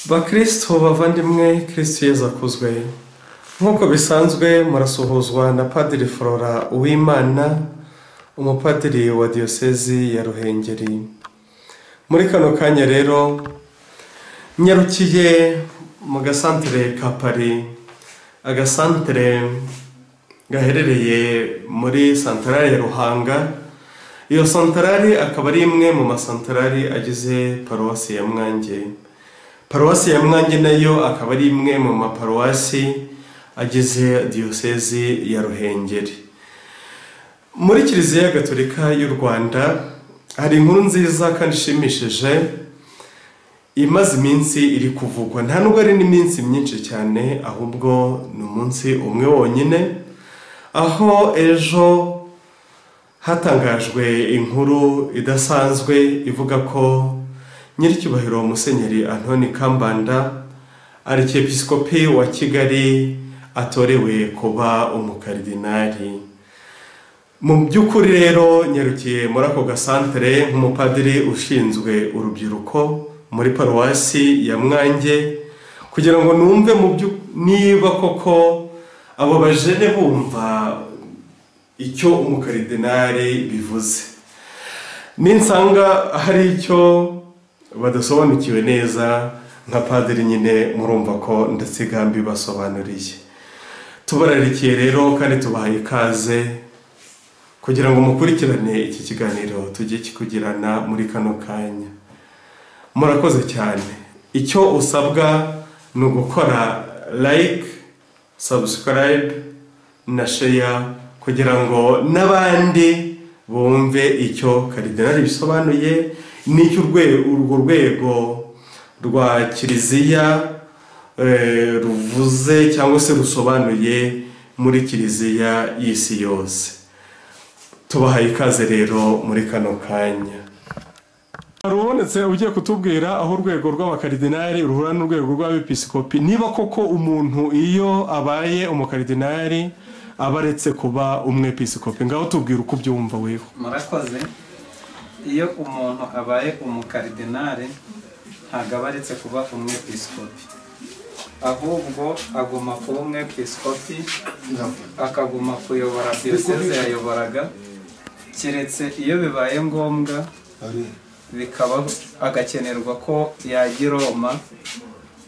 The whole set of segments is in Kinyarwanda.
bakristo bavandimwe kristo yezu akuzwe nk'uko bisanzwe murasuhuzwa na padiri flora uwimana umupadiri wa diyosezi ya ruhengeri muri kano kanya rero nyarukiye mu gasantere ka pari agasantere gaherereye muri santarari ya ruhanga iyo santarari akaba ari imwe mu masantarari agize paruwasi ya mwange paruwasi ya mwange nayo akaba ari imwe mu maparuwasi agize diyosezi ya ruhengeri muri kiliziya gatolika y'u rwanda hari inkuru nziza kandi ishimishije imaze iminsi iri kuvugwa nta nubwo ari n'iminsi myinshi cyane ahubwo ni umunsi umwe wonyine aho ejo hatangajwe inkuru idasanzwe ivuga ko nyiricyubahiro musenyeri antoni kambanda arikepisikopi wa kigali atorewe kuba umukaridinari mu by'ukuri rero nyarukiye muri ako gasantere nk'umupadiri ushinzwe urubyiruko muri paruwasi ya mwange kugira ngo numve mu byu niba koko abo bajene bumva icyo umukaridenari bivuze ninsanga hari icyo badasobanukiwe neza nka padiri nyine murumva ko ndatsigambi basobanuriye tubararikiye rero kandi tubahaye ikaze kugira ngo mukurikirane iki kiganiro tujye kikugirana muri kano kanya murakoze cyane icyo usabwa ni ugukora like subscribe na share kugira ngo n'abandi bumve icyo karidinari bisobanuye n'icyo urwe- urwo rwego rwa kiliziya eh, ruvuze cyangwa se rusobanuye muri kiliziya y'isi yose tubahaye ikaze rero muri kano kanya hari ubonetse ugiye kutubwira aho urwego rw'abakaridinari ruhura n'urwego rw'abepisikopi niba koko umuntu iyo abaye umukardinari aba aretse kuba umwepisikopi ngaho tubwira uko ubyumva weho murakoze iyo umuntu abaye umukaridinari ntabwo aba aretse kuba umwepisikopi ahubwo aguma kuba umwepisikopi akaguma kuyobora diyoseze yayoboraga keretse iyo bibaye ngombwa bikaba agakenerwa ko yajya i roma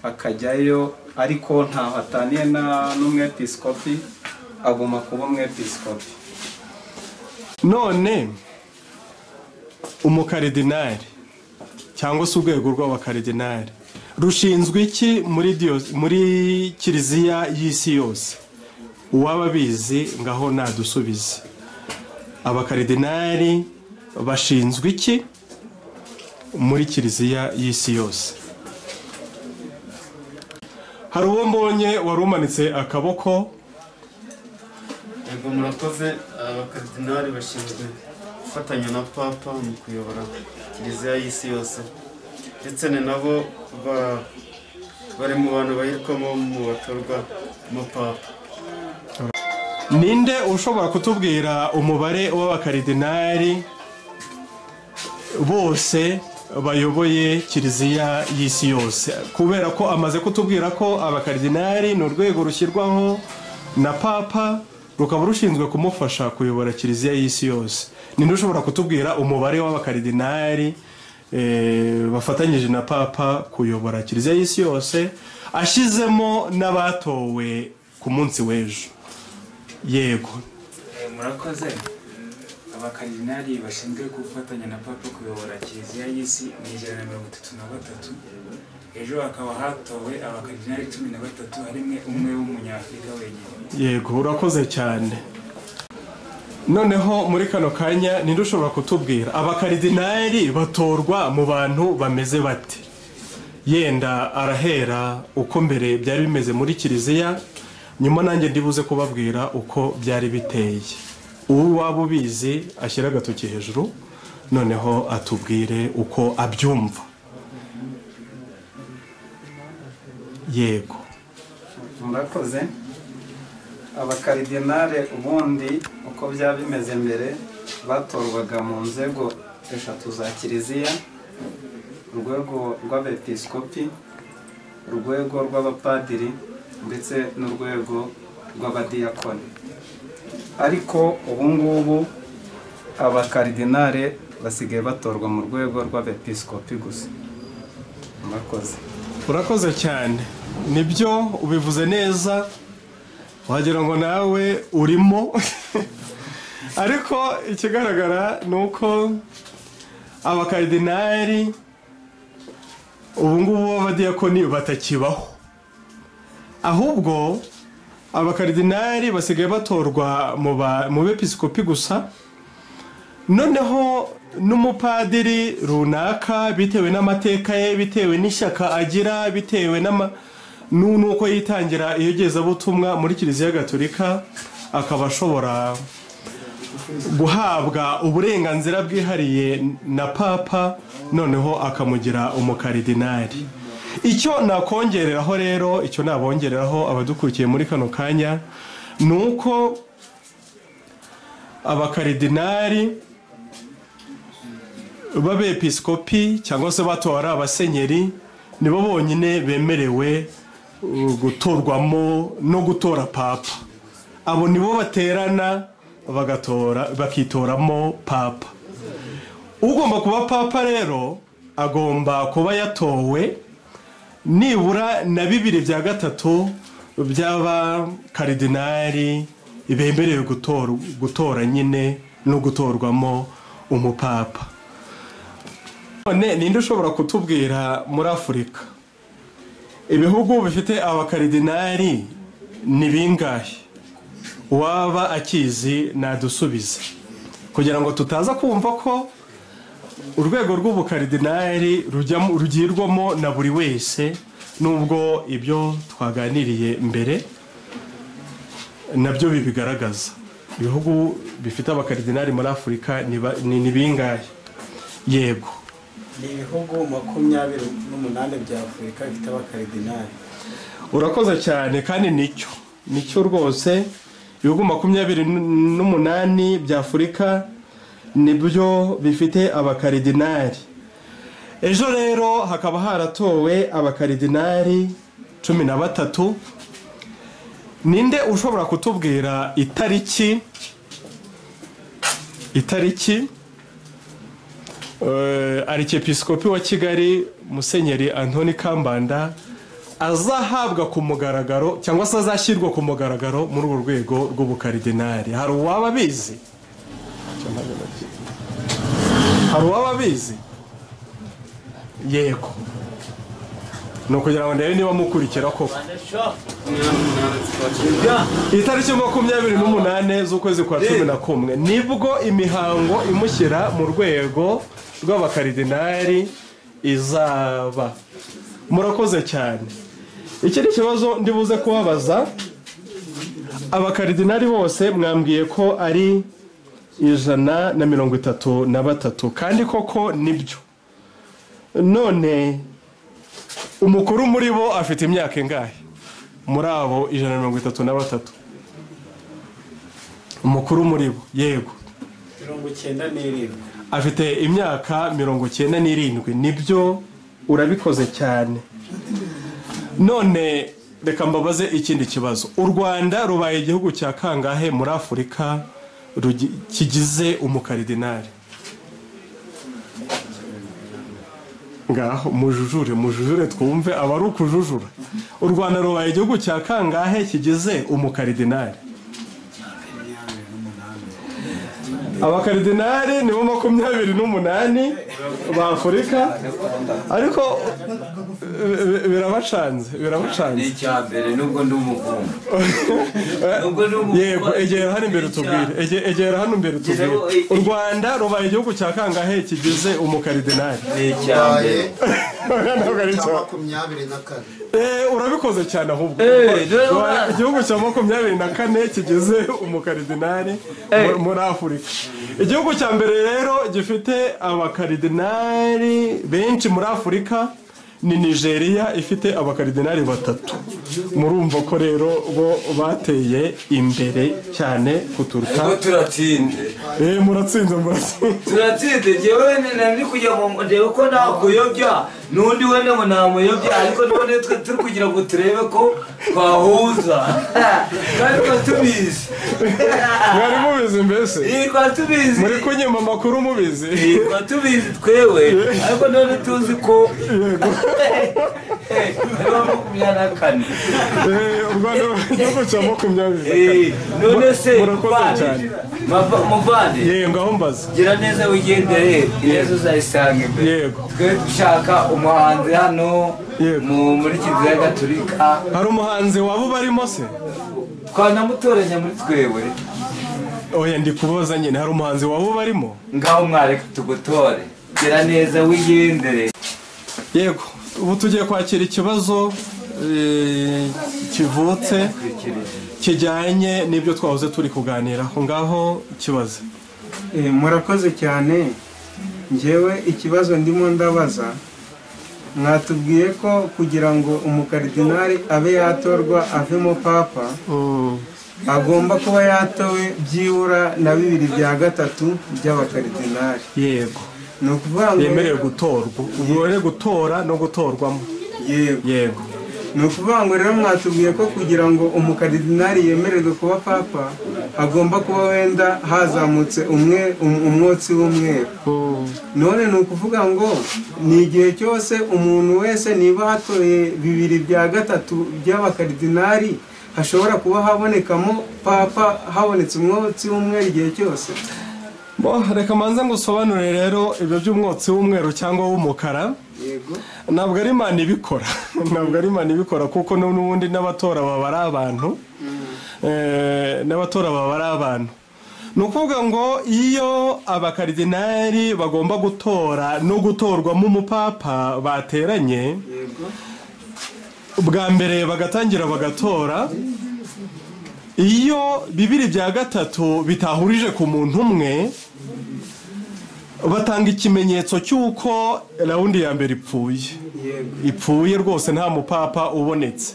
akajyayo ariko ntaho ataniye na- n'umwepisikopi aguma kuba umwepisikopi none umukardinari cyangwa se urwego rw'abakaridinari rushinzwe iki muri diyo- muri kiliziya y'isi yose uwaba abizi ngaho nadusubize abakaridinari bashinzwe iki muri kiliziya y'isi yose hari uwo mbonye wari umanitse akaboko Yego murakoze abakaridinari bashinzwe gufatanya na papa mu kuyobora kiliziya y'isi yose ndetse ni nabo ba- bari mu bantu bahirwamo mu batorwa mu papa ninde ushobora kutubwira umubare w'abakaridinari bose bayoboye kiliziya y'isi yose kubera ko amaze kutubwira ko abakaridinari ni urwego rushyirwaho na papa rukaba rushinzwe kumufasha kuyobora kiliziya y'isi yose ninde ushobora kutubwira umubare w'abakaridinari eh, bafatanyije na papa kuyobora kiliziya y'isi yose ashyizemo n'abatowe ku munsi w'ejo yego Eh, murakoze abakaridinari bashinzwe gufatanya na papa kuyobora kiliziya y'isi ni ijana na mirongo itatu na batatu ejo hakaba hatowe abakaridinari cumi na batatu harimo umwe w'umunyafurika wenyine yego urakoze cyane noneho muri kano kanya ninde ushobora kutubwira abakaridinari batorwa mu bantu bameze bate yenda arahera uko mbere byari bimeze muri kiliziya nyuma nanjye ndibuze kubabwira uko byari biteye uwo waba ubizi ashyira agatoki hejuru noneho atubwire uko abyumva yego murakoze abakaridinare ubundi uko byaba bimeze mbere batorwaga mu nzego eshatu za kiliziya urwego rw'abepisikopi urwego rw'abapadiri ndetse n'urwego rw'abadiyakoni ariko ubu ngubu abakaridinare basigaye batorwa mu rwego rw'abepiskopi gusa murakoze urakoze cyane nibyo ubivuze neza wagira ngo nawe urimo ariko ikigaragara ni uko abakaridinari ubu ngubu b'abadiyakoni batakibaho ahubwo abakaridinari basigaye batorwa mu ba- mu bepisikopi gusa noneho n'umupadiri runaka bitewe n'amateka ye bitewe n'ishyaka agira bitewe n'ama- nu- n'uko yitangira iyogezabutumwa muri kiliziya gatolika akaba ashobora guhabwa uburenganzira bwihariye na papa noneho akamugira umukaridinari icyo nakongereraho rero icyo nabongereraho abadukurikiye muri kano kanya ni uko abakaridinari b'abepiskopi cyangwa se batora abasenyeri nibo bonyine bemerewe uh, gutorwamo no gutora papa abo nibo baterana bagatora bakitoramo papa ugomba kuba papa rero agomba kuba yatowe nibura na bibiri bya gatatu by'abakaridinari bemerewe gutora, gutora nyine no gutorwamo umupapa none ninde ushobora kutubwira muri afurika ibihugu bifite abakaridinari ni bingahe uwaba akizi nadusubize kugira ngo tutaza kumva ko urwego rw'ubukaridinari rujyamo- rugirwamo na buri wese nubwo ibyo twaganiriye mbere nabyo bibigaragaza ibihugu bifite abakaridinari muri afurika ni ba- ni ni bingahe yego ni ibihugu makumyabiri n'umunani bya afurika bifite abakaridinari urakoze cyane kandi nicyo nicyo rwose ibihugu makumyabiri n'umunani bya afurika nibyo bifite abakaridinari ejo rero hakaba haratowe abakaridinari cumi na batatu ninde ushobora kutubwira itariki itariki uh, arikepiskopi wa kigali musenyeri antoni kambanda azahabwa ku mugaragaro cyangwa se azashyirwa ku mugaragaro muri urwo rwego rw'ubukaridinari hari uwaba abizi hari uwaba abizi yego ni ukugira ngo ndebe niba mukurikira koko itariki makumyabiri n'umunane z'ukwezi kwa cumi na kumwe nibwo imihango imushyira mu rwego rw'abakaridinari izaba murakoze cyane iki ni ikibazo ndibuze kubabaza abakaridinari bose mwambwiye ko ari ijana na mirongo itatu na batatu kandi koko nibyo none umukuru muri bo afite imyaka ingahe muri abo ijana na mirongo itatu na batatu umukuru muri bo yego mirongo icyenda n'irindwi afite imyaka mirongo icyenda n'irindwi nibyo urabikoze cyane none reka mbabaze ikindi kibazo u rwanda rubaye igihugu cya kangahe muri afurika rugi- kigize umukaridinari ngaho mujujure mujujure twumve aba ari ukujujura u rwanda rubaye igihugu cya kangahe kigize umukaridinari abakaridinari nibo makumyabiri n'umunani ba afurika ariko eh, birabacanze birabacanze icya mbere nubwo ndi umuhungu Ubwo ni umukozi. yego egera hano imbere tubwire Ege- egera hano imbere tubwire u rwanda rubaye igihugu cya kangahe kigize umukaridinari ni icya mbere Ntabwo ari cya cyo. makumyabiri na kane Eh, urabikoze cyane ahubwo dore Rubaye ura- igihugu cya makumyabiri na kane kigize umukaridinari mu- muri afurika igihugu cya mbere rero gifite abakaridinari benshi muri afurika ni nigeria ifite abakaridinari batatu murumva ko rero bo bateye imbere cyane kuturuka ubwo turatsinze Eh, muratsinze muratsinze turatsinze njyewe nari kujya mu ndewe ko nakuyobya n'undi wenda ngo namuyobye ariko none twe turi kugira ngo turebe ko twahuza twari twari tubizi mwari mubizi mbese iyi twari tubizi muri kunyima amakuru mubizi iyi twari tubizi twewe ariko none tuzi ko ariho makumyabiri na kane Eh, u rwanda igihugu cya makumyabiri na Eh, none se Murakoze muvandi, cyane. mava- muvandi kane yego ngaho mbaza gira neza wigendere ibibazo uzayisanga imbere yego twe dushaka umuhanzi hano Yego. mu- muri kiliziya gatolika hari umuhanzi waba ubarimo se twanamutoranya muri twewe oya ndi kuboza nyine hari umuhanzi waba ubarimo ngaho mwareka tugutore gira neza wigendere yego ubu tugiye kwakira ikibazo eh, kivutse kijyanye n'ibyo twahoze turi kuganiraho ngaho kibaze Eh, murakoze cyane ngewe ikibazo ndimo ndabaza mwatubwiye ko kugira ngo umukaridinari abe yatorwa avemo papa agomba kuba yatowe byibura na bibiri bya gatatu by'abakaridinari yego ni ukuvuga ngo yemerewe gutorwa ububone gutora no gutorwamo yego yego ni ukuvuga ngo rero mwatubwiye ko kugira ngo umukaridinari yemererwe kuba papa agomba kuba wenda hazamutse umwe um- umwotsi w'umweru none ni ukuvuga ngo ni igihe cyose umuntu wese niba hatoye bibiri bya gatatu by'abakaridinari hashobora kuba habonekamo papa habonetse umwotsi w'umweru igihe cyose bo reka manze ngo usobanure rero ibyo by'umwotsi w'umweru cyangwa w'umukara yego ntabwo ari imana ibikora ntabwo ari imana ibikora kuko n'ubundi n'abatora baba ari abantu Eh, n'abatora baba ari abantu ni ukuvuga ngo iyo abakaridinari bagomba gutora no gutorwamo umupapa bateranye yego bwa mbere bagatangira bagatora iyo bibiri bya gatatu bitahurije ku muntu umwe batanga ikimenyetso cy'uko rawundi ya mbere ipfuye yego ipfuye rwose nta mupapa ubonetse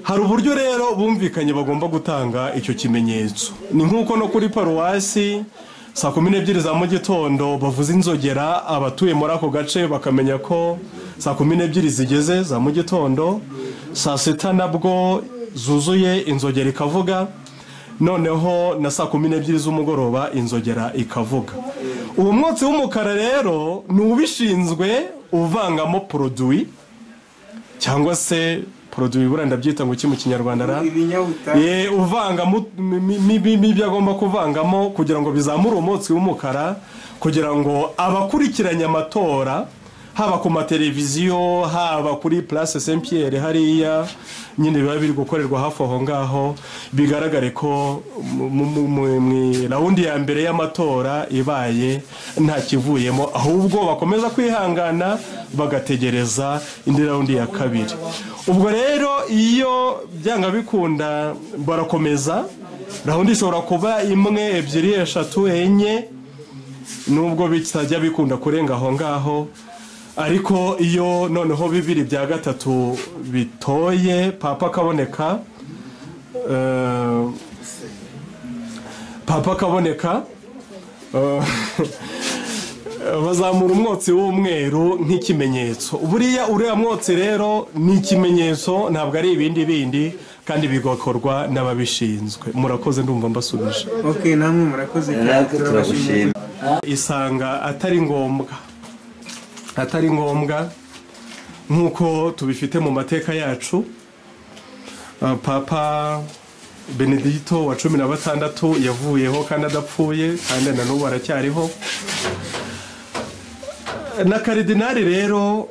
hari uburyo rero bumvikanye bagomba gutanga icyo kimenyetso ni nk'uko no kuri paruwasi saa kumi n'ebyiri za mu gitondo bavuza inzogera abatuye muri ako gace bakamenya ko saa kumi n'ebyiri zigeze za mu gitondo saa sita nabwo zuzuye inzogera ikavuga noneho na saa kumi n'ebyiri z'umugoroba inzogera ikavuga uwo mwotsi w'umukara rero ni ubishinzwe uvangamo poroduwi cyangwa se poroduwi buriya ndabyita ngo iki mu kinyarwanda ra ibinyabutare Eh, uvangamo mi- mi- mi- mi- ibyo agomba kuvangamo kugira ngo bizamure umwotsi w'umukara kugira ngo abakurikiranye amatora haba ku mateleviziyo haba kuri place saint pierre hariya nyine biba biri gukorerwa hafi aho ngaho bigaragare ko mu- mu- mu- mu rawundi ya mbere y'amatora ibaye nta kivuyemo ahubwo bakomeza kwihangana bagategereza indi rawundi ya kabiri ubwo rero iyo byanga bikunda barakomeza rawundi ishobora kuba imwe ebyiri eshatu enye nubwo bitajya bikunda kurenga aho ngaho ariko iyo noneho bibiri bya gatatu bitoye papa akaboneka eh, papa akaboneka eh, bazamura umwotsi w'umweru nk'ikimenyetso buriya uriya mwotsi rero ni ikimenyetso ntabwo ari ibindi bindi kandi bigakorwa n'ababishinzwe murakoze ndumva mbasubije ok namwe murakoze cyane natwe turabashimiye turagushima isanga atari ngombwa atari ngombwa nk'uko tubifite mu mateka yacu Uh, papa benedito wa cumi na batandatu yavuyeho kandi adapfuye kandi na n'ubu aracyariho na karidinari rero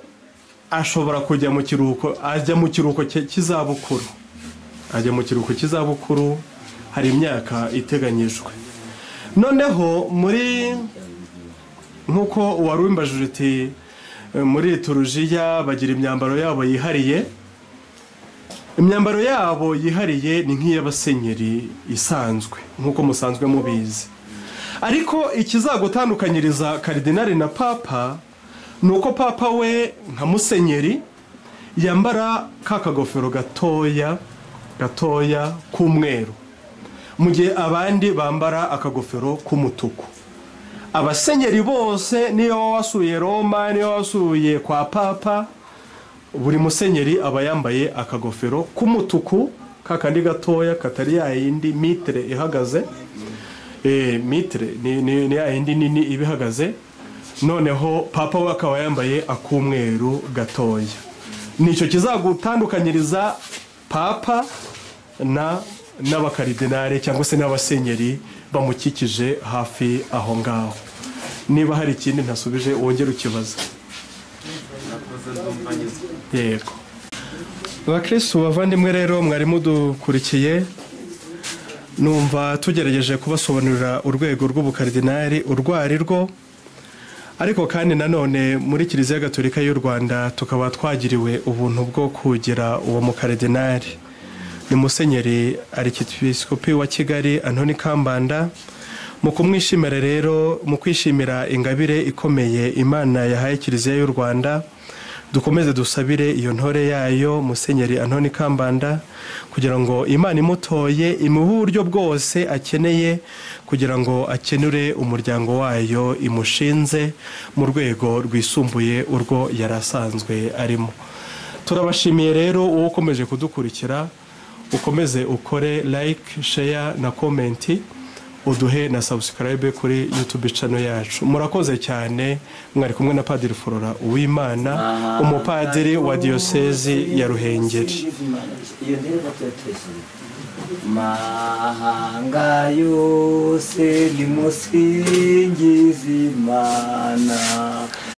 ashobora kujya mu kiruhuko ajya mu kiruhuko cye- cy'izabukuru ajya mu kiruhuko cy'izabukuru hari imyaka iteganyijwe noneho muri nk'uko wari uwimbajije uti "Eh, muri turujiya bagira imyambaro yabo yihariye imyambaro yabo yihariye ni nk'iy'abasenyeri isanzwe nk'uko musanzwe mubizi ariko ikizagutandukanyiriza karidinari na papa ni uko papa we nka musenyeri yambara ka kagofero gatoya gatoya k'umweru mu gihe abandi bambara akagofero k'umutuku abasenyeri bose niyo waba wasuye roma niyo waba wasuye kwa papa buri musenyeri aba yambaye akagofero k'umutuku kakandi gatoya katari ya yindi mitire ihagaze Eh, mitire ni- ni ni ya yindi nini iba ihagaze noneho papa we akaba yambaye ak'umweru gatoya nicyo kizagutandukanyiriza papa na n'abakaridinari cyangwa se n'abasenyeri bamukikije hafi aho ngaho niba hari ikindi ntasubije wongere ukibaza nakoze ndumva nyuzwe yego abakirisitu bavandimwe rero mwari mudukurikiye numva tugerageje kubasobanurira urwego rw'ubukaridinari urwo ari rwo ariko kandi nanone muri kiliziya gatolika y'u rwanda tukaba twagiriwe ubuntu bwo kugira uwo mukaridinari ni musenyeri arikitwisikopi wa kigali antoni kambanda mu kumwishimira rero mu kwishimira ingabire ikomeye imana yahaye kiliziya y'u rwanda dukomeze dusabire iyo ntore yayo musenyeri antoni kambanda kugira ngo imana imutoye imuhe uburyo bwose akeneye kugira ngo akenure umuryango wayo imushinze mu rwego rwisumbuye urwo yari asanzwe arimo turabashimiye rero uwo ukomeje kudukurikira ukomeze ukore like share na komenti uduhe na subscribe kuri youtube channel yacu murakoze cyane mwari kumwe na padiri flora uwimana umupadiri wa diyosezi ya ruhengeri iyo ndirimbo tuyatesheje mahanga yose nimusingize imana